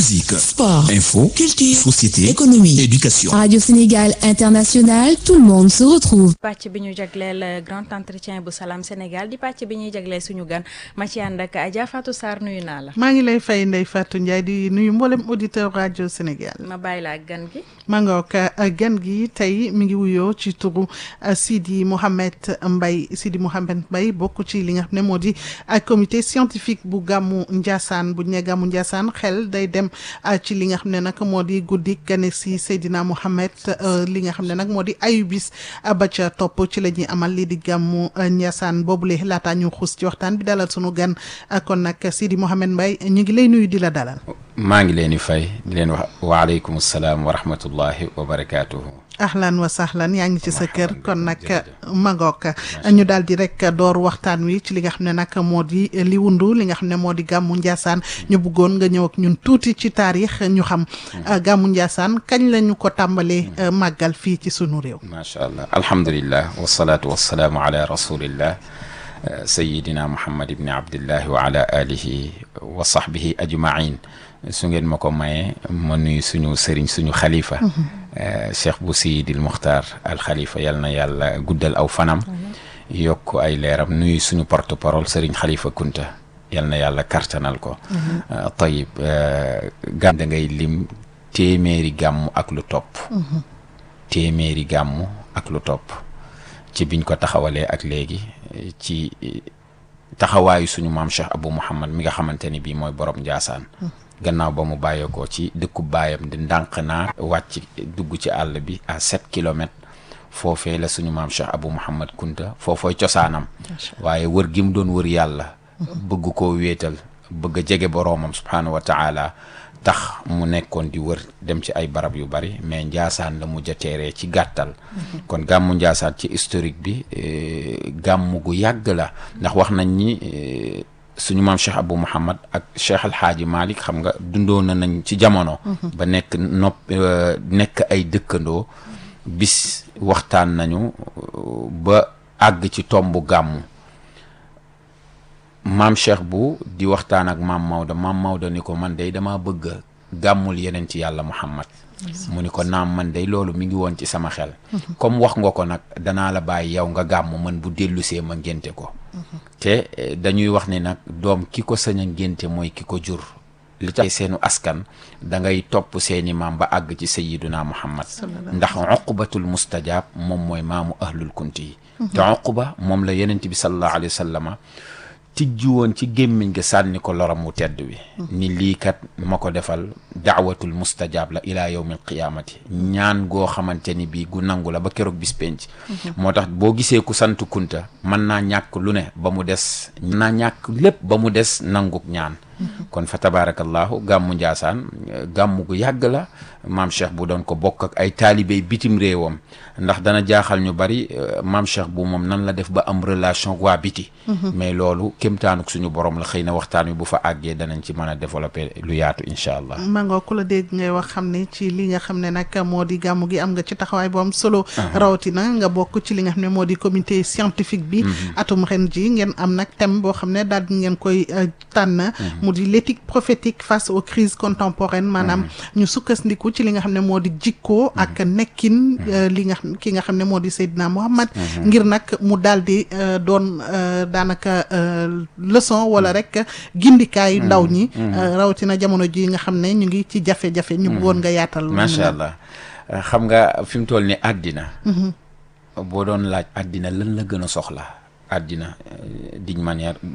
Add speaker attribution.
Speaker 1: musique,
Speaker 2: sport,
Speaker 1: info,
Speaker 2: culture,
Speaker 1: société,
Speaker 2: économie,
Speaker 1: éducation.
Speaker 2: Radio Sénégal International, tout le monde se retrouve.
Speaker 3: pàcc bi ñu jagleel grand entretien bu Salam Sénégal di pàcc bi ñuy jagleel suñu gan ma ci ànd ak Adja Fatou Sarr nuyu naa la.
Speaker 4: maa ngi lay fay Ndeye Fatou Ndiaye di nuyu mboolem auditeur rajo Sénégal.
Speaker 3: ma bàyyi la ak gan gi.
Speaker 4: maa nga ak gan gi tey mi ngi wuyoo ci turu Sidi Mohamed Mbaye Sidi Mohamed Mbaye bokk ci li nga xam ne moo di comité scientifique bu gàmmu Ndiassane bu ñu nee gàmmu Ndiassane xel day dem ci li nga xam ne nag moo di guddi gane si Seydina Mohamed li nga xam ne nag moo di ayubis ba ca topp ci la ñuy amal lii di gàmmu Ndiassane boobule laataa ñu xuus ci waxtaan bi dalal sunu gan kon nag Sidi Mohamed Mbaye ñu ngi lay nuyu di la dalal.
Speaker 5: maa ngi leen di fay di leen wax waaleykum salaam wa rahmatullahi wa barakaatuhu.
Speaker 4: ahlan wa sahlan yaa ngi ci sa kër kon nag magook ñu daal di rek door waxtaan wi ci li nga xam ne nag moo di li wundu li nga xam ne moo di gàmmu Ndiassane ñu bëggoon nga ñëw ak ñun tuuti ci taarix ñu xam gàmmu Ndiassane kañ la ñu ko tàmbalee màggal fii ci sunu réew.
Speaker 5: macha allah alhamdulillah wasalaatu wasalaamu ala rasulillah sayidina muhammad ibni abdillahi wa ala alihi wa sahbihi ajmain su ngeen ma ko mayee ma nuyu suñu sëriñ suñu xalifa cheikh bu siyidil muxtaar al xalifa yal na yàlla guddal aw fanam yokk ay leeram nuyu suñu porte parole sëriñ xalifa kunta yal na yàlla kartanal ko tayib gàmm da ngay lim téeméeri gàmm ak lu topp téeméeri gàmm ak lu topp ci biñ ko taxawalee ak léegi ci taxawaayu suñu maam cheikh abou mouhamad mi nga xamante ni bii mooy borom njaasaan gannaaw ba mu bàyyeekoo ci dëkku baayam di ndànk naa wàcc dugg ci àll bi à sept kilomètres foofee la suñu maam Cheikh Abou Mouhamad Kunta foofooy cosaanam waaye wër gi mu doon wër yàlla bëgg koo wéetal bëgg a jege boroomam subhaanahu wa taala tax mu nekkoon di wër dem ci ay barab yu bari mais njaasaan la mujj a teeree ci gàttal kon gàmmu njaasaan ci historique bi gàmmu gu yàgg la ndax wax nañ ni suñu maam Cheikh Abou Mouhamad ak Cheikh Al Hadji Malick xam nga dundoo na nañ ci jamono. ba nekk nopp nekk ay dëkkandoo bis waxtaan nañu ba àgg ci tombu gàmmu maam Cheikh bu di waxtaan ak maam Maodo maam Maodo ni ko man day dama bëgg gàmmul yeneen ci yàlla Muhammad mu ni ko naam man day loolu mi ngi woon ci sama xel. comme wax nga ko nag danaa la bàyyi yow nga gàmm man bu dellusee ma ngénte ko. te dañuy wax ni nag doom ki ko sañ a ngénte mooy ki ko jur li tax seenu askan da ngay topp seeni maam ba àgg ci sayiduna muhammad ndax uqbatul mustajab moom mooy maamu ahlul kunti yi te uqba moom la yenent bi sallallahu alayhi wa sallama tijji woon ci gémmiñ ga sànni ko loram mu tedd wi ni lii kat ma ko defal daawatul mustajab la ilaa yawmil qiyaamati ñaan goo xamante ni bii gu nangu la ba keroog bis penc moo tax boo gisee ku sant kunta mën naa ñàkk lu ne ba mu des mën naa ñàkk lépp ba mu des nanguk ñaan kon fa tabarakallahu gàmmu njaasaan gàmmu gu yàgg la maam cheikh bu doon ko bokk ak ay taalibey bitim réewam ndax dana jaaxal ñu bari maam cheikh bu moom nan la def ba am relation waa biti mais loolu kémtaanuk suñu borom la xëy na waxtaan wi bu fa àggee danañ ci mën a développer lu yaatu incha allah
Speaker 4: mangoo ku la dégg ngay wax xam ne ci li nga xam ne nag moo di gàmmu gi am nga ci taxawaay bu am solo rawatina nga bokk ci li nga xam ne moo di comité scientifique bi atum ren ji ngeen am nag thème boo xam ne daal di ngeen koy tànn mu di l'éthique prophétique face aux crises contemporaines maanaam ñu sukkandiku ci li nga xam ne moo di jikkoo ak nekkin li nga xam ki nga xam ne moo di Seydina Muhammad ngir nag mu daal di doon daanaka leçon wala rek gindikaay ndaw ñi rawatina jamono ji nga xam ne ñu ngi ci jafe-jafe ñu bëggoon nga yaatal
Speaker 5: macha allah xam nga fi mu toll ni àddina boo doon laaj àddina lan la gën a soxla àddina d'une manière